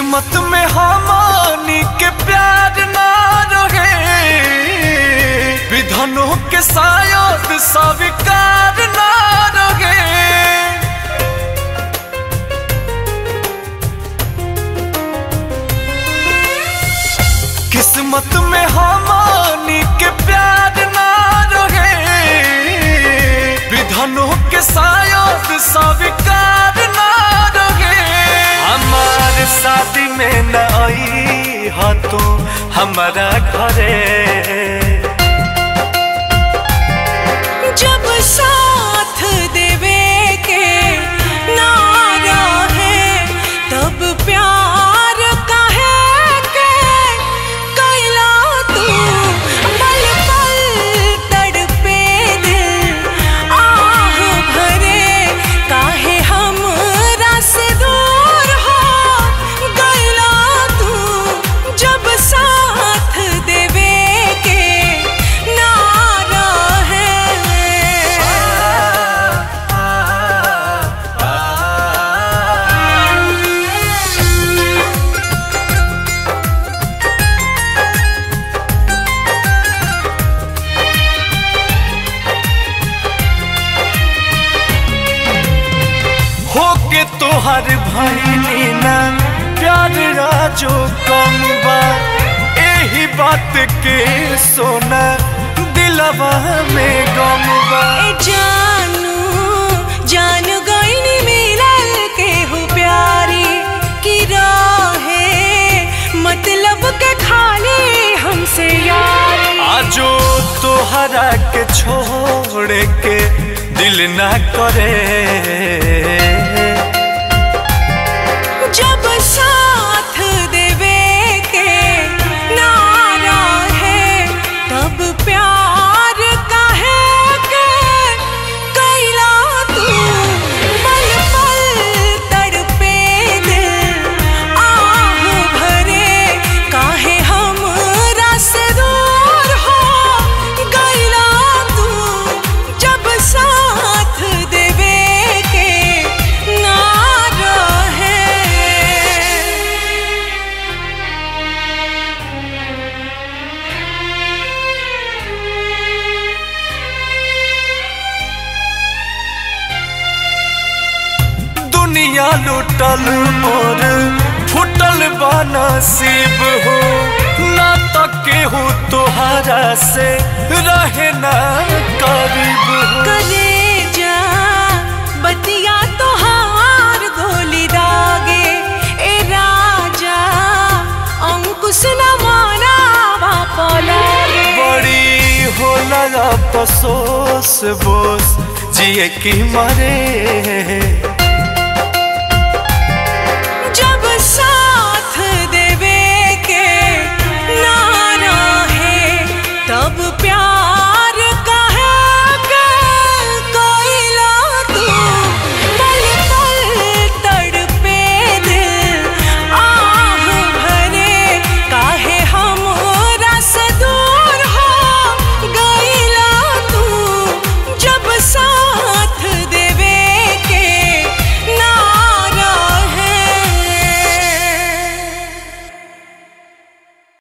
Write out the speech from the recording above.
किस्मत में हमानी के प्यार ना रहे विधनों के शायद स्वीकार ना रहे किस्मत में हमानी के प्यार ना रहे विधनों के शायद स्वीकार ना रहे हमार शादी में न आई हा तो हमारा घरे जब साथ देवे के नारा है तब प्यार काहे के कैला तू पल पल तड़पे दिल आह भरे काहे हम से दूर हो गैला तू जब साथ देवे के नारा है होके तोहर भैली ना प्यार राजो कम बा एही बात के सोना दिलवा में गम बा ए जानू जान गईनी मिलल के हो प्यारी की राहे मतलब के खाली हमसे यारी आजो तोहरा के छोड़ के दिल ना करे जब साथ देवे के नारा है तब प्यार काहे के कैला तू पल पल तड़पे दिल आह भरे काहे हम से दूर हो गैला तू जब साथ देवे के नारा है दुनिया लुटल मोर फुटल बा नसीब हो ना तो केहू तोहरा से रहे ना करीब हो कलेजा बतिया तोहार गोली दागे ए राजा अंकुश न मारा बापा लागे बड़ी होला अफसोस बोस जिए की मरे